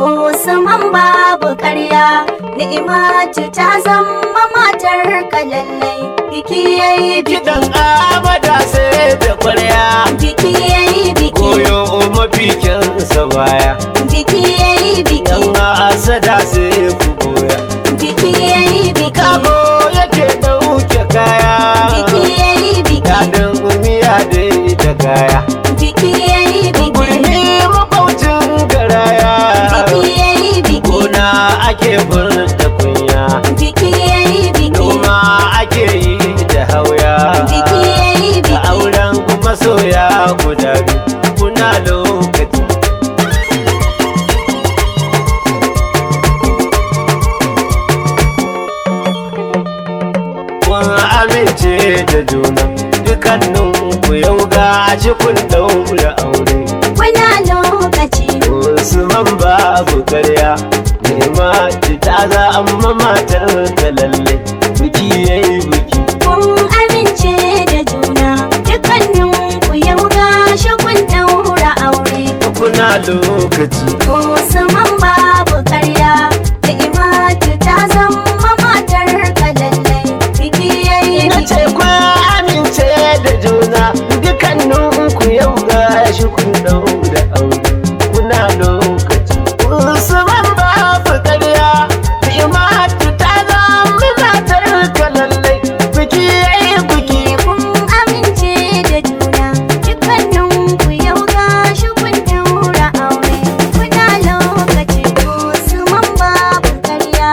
Usman babu karya ni'imatu ta zama matar ka lallai biki yayi biki Kiɗan amada sai da kwarya biki yayi biki Koyo mafikinsa baya biki yayi biki Yan asada sai ku goya biki yayi biki Kago yake ɗauke kaya biki yayi biki Daɗin miya dai da kaya biki yayi biki Gurmi makwaucin garaya biki yayi biki Gona ake furta kunya biki yayi biki Noma ake yi da hauya biki yayi Da biki auren masoya guda biyu kuna lokaci Kun amince da juna dukkanin ku yau ga kun daura aure Kuna lokaci Usman babu karya nema ta za amma matar ka lalle biki yayi biki kun amince da juna dukkanin ku yau gashi kun daura aure kuna lokaci Usman babu karya da imatu ta zama matar ka lallai biki yayi na ce biki ku amince da juna dukkanin ku yau ga shi kun daura aure kuna lokaci usman babu ƙarya imatu ta zama matar ka lallai biki yayi biki kun amince da juna dukkanin ku yau gashi kun daura aure kuna lokaci Usman babu karya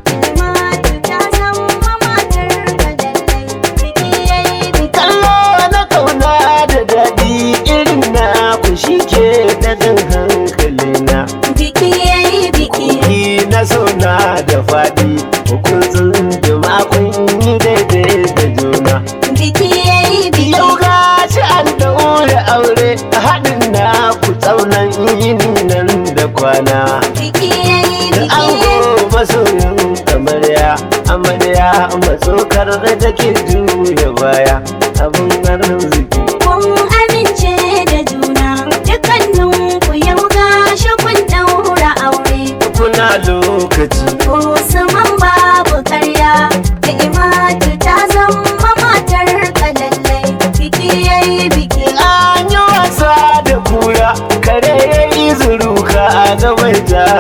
imatu ta zama matar ka lallai biki yayi biki kallo na kauna da daɗi irin na ku shi ke daɗin hankali na Biki yayi biki, ni na zauna da faɗi hukuncin jama'a kun yi daidai da juna biki yayi biki, Yau gashi an daure aure a haɗin na ku tsaunan yini nan da kwana. biki yayi An biki, masoyin amarya, amarya matsokar da ke juya baya abin arziki. kun amince da juna dukkanin ku yau gashi kun daura aure. Kuna lokaci, Usman babu karya da imatu ta zama matar ka lallai biki yayi biki, an yi wasa da kura, kare ya yi zuruka a gaban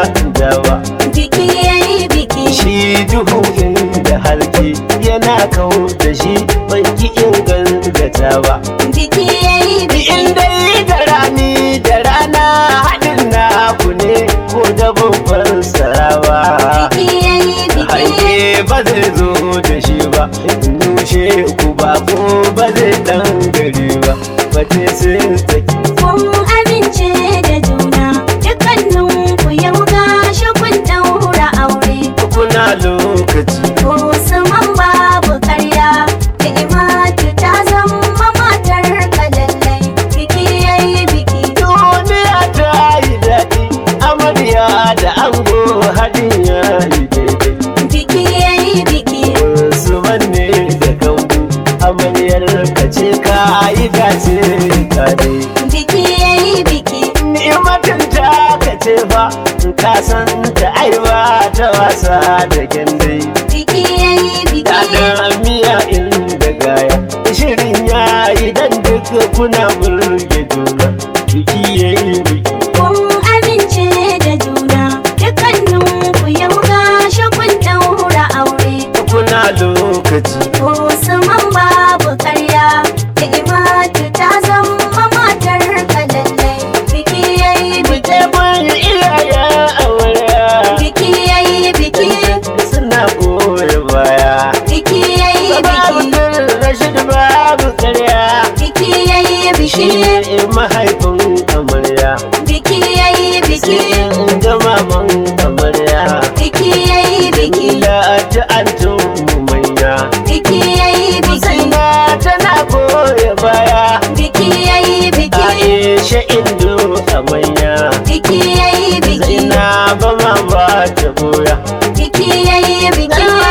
dawa. biki yayi biki, Shi duhu inda halki yana kawo da shi bai ki inganta ba. biki yayi biki, In dai da rani da rana haɗin na ku ne ko da babban sarawa. biki yayi biki. Hanke ba zai zo da shi ba, nushe ku ba ko ba zai ɗan gari ba, ba ce sai tsaki. Kun amince da juna dukkanin ku yau gashi kun daura aure. Kuna lokaci, Usman babu karya da imatu ta zama matar ka lallai biki yayi biki. duniya ta yi daɗi, amarya da ango haɗin ya yi daidai. Biki yayi biki. Wasu manne da kambu, amaryar ka ce ka yi dace ka dai. Biki yayi biki. Ni'matin ta ka ce fa ka san ta aiwa ta wasa da kyandai Biki yayi biki. Daɗin miya inda gaya Shirin ya yi dan duka kuna burge juna Biki ya yi biki Kun amince da juna dukkanin ku yau gashi kun daura aure. Kuna lokaci Usman babu karya da imatu ta zama matar ka lallai biki yayi biki Bike mun iyaye amarya biki yayi biki Suna goyi baya biki yayi Babu biki bin Rashid babu karya biki yayi Shi biki ne mahaifin amarya biki yayi biki Sai in ga maman amarya biki yayi biki Ila ta antum manya biki yayi biki Zaina tana goya baya biki yayi biki Aisha Indo a manya biki yayi biki Zaina ba ma ba ta goya biki yayi biki Dama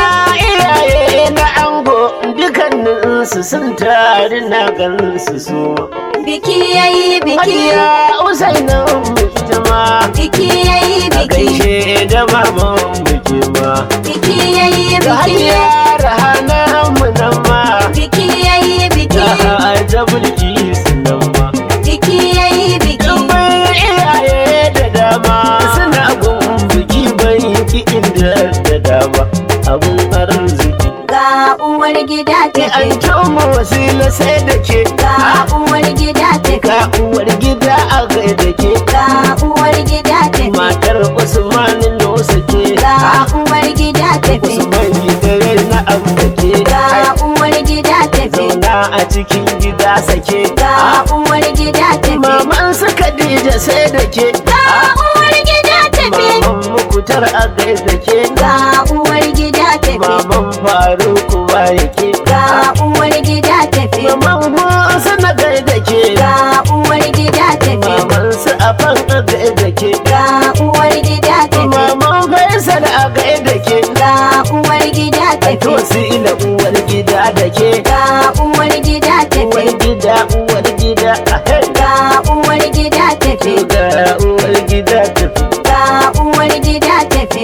iyaye na ango dukanninsu sun tare na gansu su biki yayi biki Hajiya Usaina ita ma biki yayi a biki iya rahana mu nan ma biki yayi biki ga jabulki sunan ma biki yayi biki Dubbin iyaye da dama suna gun biki bai ki inda da dama abun arziki ga uwar gida ki an tafi mu wasila sai da ke ga uwar gida tafi ga uwar gida a gaida ke ga uwar gida tafi matar usman nosa ke ga uwar gida tafi usman gidare na amfake ga uwar gida tafi zauna a cikin gida sake ga uwar gida tafi maman su khadija sai da ke ga uwar gida tafi maman mukutar a gaida ke ga uwar gida tafi maman faruku ba yake ga uwar gida tafi maman musa na gaida ke ga uwar gida tafi maman su afan a gaida ke ga uwar gida tafi maman faisal a gaida ke ga uwar gida to tafi su ila uwar gida da ke ga uwar gida uwar tafi gida uwar gida a hey ga uwar gida tafi ga uwar gida tafi ga uwar gida tafi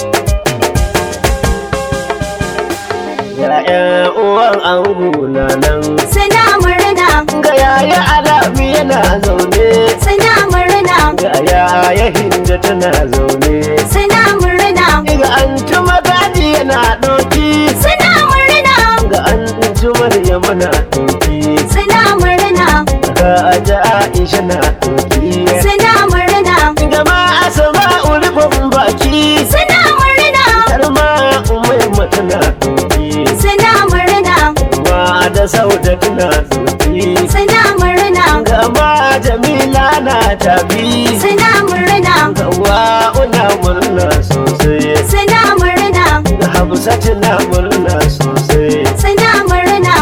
ga ƴan uwan ango na nan suna murna ga yaya alami yana zaune suna murna ga yaya hinda tana zaune suna murna ga antu magadi yana ɗauki suna murna ga antu maryam na ɗauki suna murna ga aja aisha na ɗauki suna murna ga ma asama ulfin baki suna murna har ma umai mata na ɗauki suna murna ma da sauda tana ɗauki suna murna ga ma jamila na tafi suna murna ga wa'una murna sosai suna murna ga hafsatu na murna sosai suna murna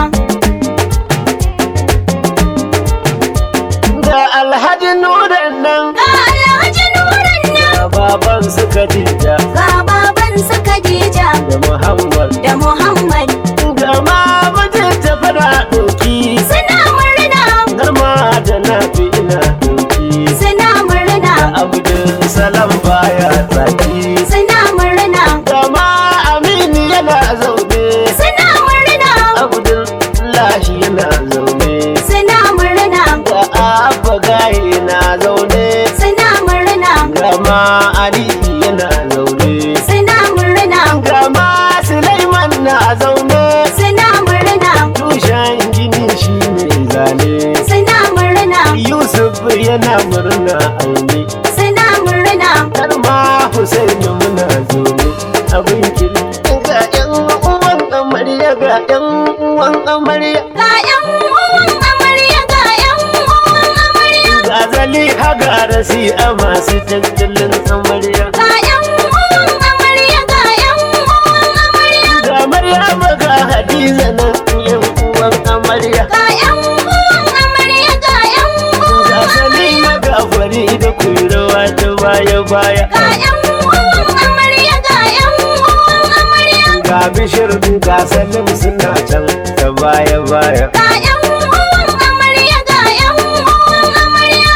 ga alhaji nuran nan ga alhaji nuran nan ga baban su khadija ga baban su Khadija da muhammad da Muhammad ga ma mijin ta fara ɗauki suna murna har ma da na fi ina ɗauki suna murna ga abdul salam baya tsaki suna murna ga ma aminu yana zaune suna murna abdul lahi yana zaune suna murna ga abba gaye na zaune suna murna ga ma ali yana zaune suna murna ga ma sulaiman na zaune suna murna tushen gini shi ne zane suna murna yusuf yana murna aini suna murna har ma husaini muna zaune abin kiri ga yan uwan amarya ga yan uwan amarya ga yan uwan amarya ga yan uwan amarya ga zali haga rasi a masu tattalin amarya ga yan uwan amarya ga yan uwan amarya ga maryama ga hadiza nan yan uwan amarya ga yan uwan amarya ga yan ga uwan salima ga fari da kuirawa ta baya baya ga yan uwan amarya ga yan uwan amarya ga bishir ga salim suna can ta baya baya ga yan uwan amarya ga yan uwan amarya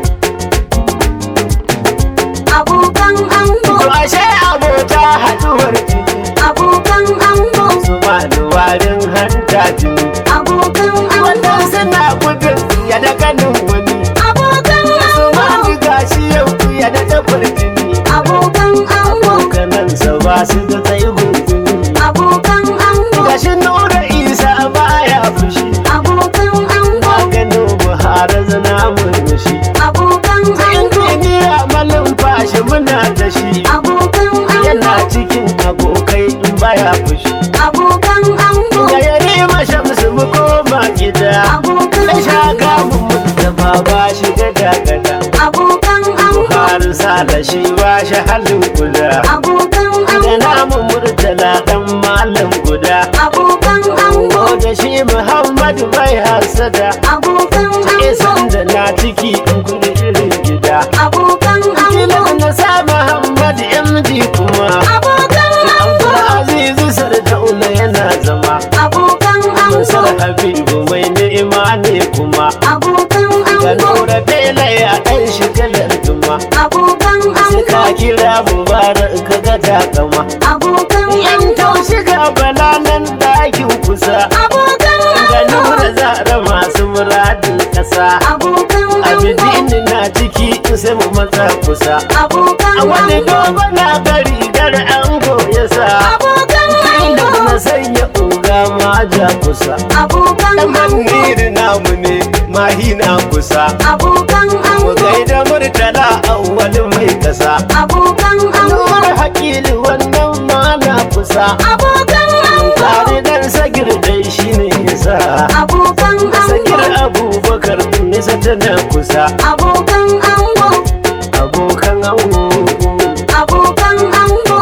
abokan ango to ashe abota haduwar jini abokan ango su ma da warin hanta jini abokan ango wannan suna gudun ya da kanin wani abokan su ma ango ni gashi yau ya da tabar jini abokan ango kanansa ba su da tsayi gungumi abokan ango gashi nura isa baya fushi abokan ango maganin buhari zana murmushi abokan ango injiniya malin fashi muna da shi abokan yana ango cikin abokai in baya fushi abokan ango ga yare mashamsu mu koma gida abokan na sha ango gamun da baba shi gada gada abokan ango buhari sala shi ba shi halin guda abokan da ango namu murtala dan malam guda abokan ango ko da shi muhammadu bai hasada abokan isan ango da na ciki in kudi irin gida abokan ango Kilan na sa Muhammad MD kuma abokan ango Abdulaziz Sardauna yana zama abokan Musar ango Habibu mai ni'ima ne kuma abokan Ga ango Nura Bela ya ɗan shigalar duma abokan Sai ka ango kira Mubarak ka ga takama abokan Yan ango taushi ga bala nan dakin kusa Abokan ga ango nura zara masu muradin kasa Abokan ango abidin na ciki sai mu matsa kusa Abokan a wani ango dogo na gari gar ango ya sa Abokan inda ango na sanya uga ma ja kusa Abokan dan ango maniri namu ne mahi na kusa Abokan mu ango gaida murtala awwal mai kasa Abokan ango Nura hakili wannan ma na kusa Abokan ango tare dan sagir dai shine yasa Abokan sakir ango abubakar nisa tana kusa Abokan ango abokan ango Abokan ango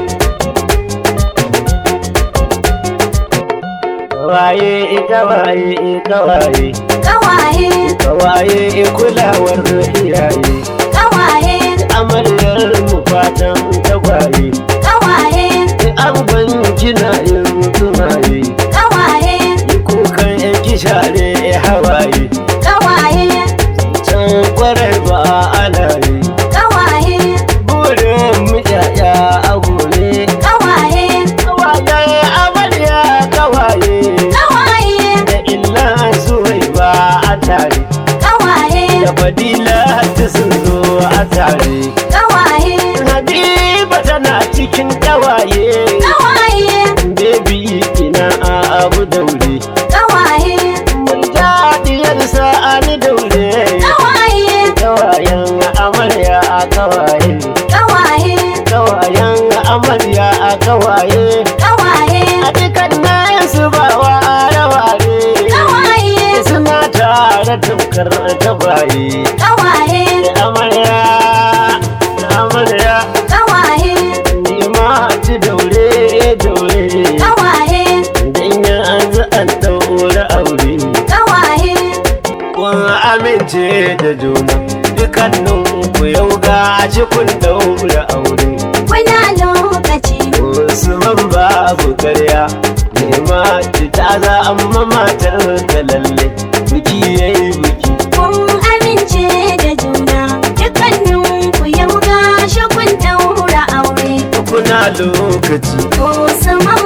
kawaye kawaye kawaye Kawaye kawaye kulawar iyaye Kawaye amaryar mu fatan tagwaye Kawaye an kina yin tumaye Kawaye kukan yanki share hawaye Kawaye can kwarai ba ana yi Kawaye burin mu yaya abu ne Kawaye kawaye amarya kawaye Kawaye da illa suwai ba a tare Kawaye da fadila ta sun zo a tare Kawaye habiba tana cikin kawaye Kawaye bebi ina a abu daure Kawaye Murjadiyar sa'ani daure Kawaye kawayen amarya a kawaye Kawaye kawayen amarya a kawaye Kawaye a dukkan nayin su ba wa raware Kawaye suna tare tukar tabaye Kawaye amarya amarya Kawaye ni ma ci daure daure Kawaye dan ya an za an daura aure Kawaye kun amince da juna dukkanin ku yau ga shi kun daura aure Kuna lokaci Usman babu karya nema ta za amma matar da lalle biki yayi biki kun amince da juna dukkanin ku yau gashi kun daura aure kuna lokaci Usman